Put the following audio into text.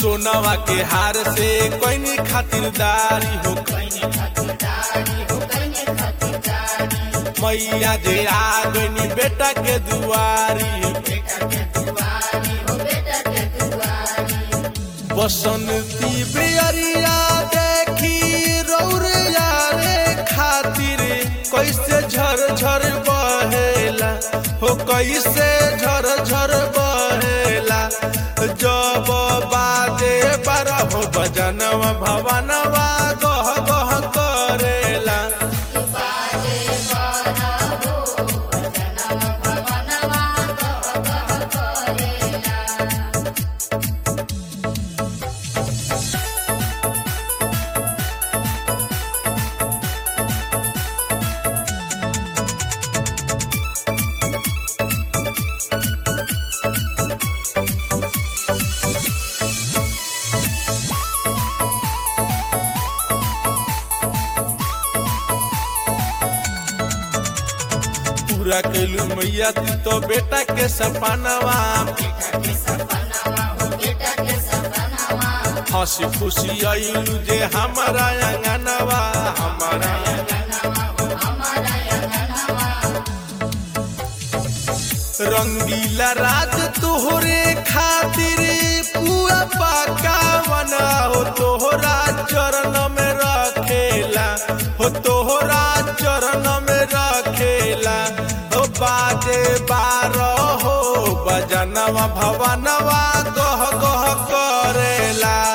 सोनवा के हार से कोई खातिरदारी हो मैया जे आ गई बेटा के दुआरी बसंती बियरिया देखी रौरिया रे खातिर कैसे झर झर बहेला हो कैसे झर झर बहेला जब बाजे बारह बजनवा भवनवा गह गह करेला पूरा कैलू मैया तू तो बेटा के सपनवा हंसी खुशी आयलू जे हमारा अंगनवा हमारा रंगीला राज तोहरे खातिर पूरा पकावन हो तोहरा चरण में रखेला हो तोहरा चरण में रखेला हो बाजे बारह हो बजनवा भवनवा गह गह करेला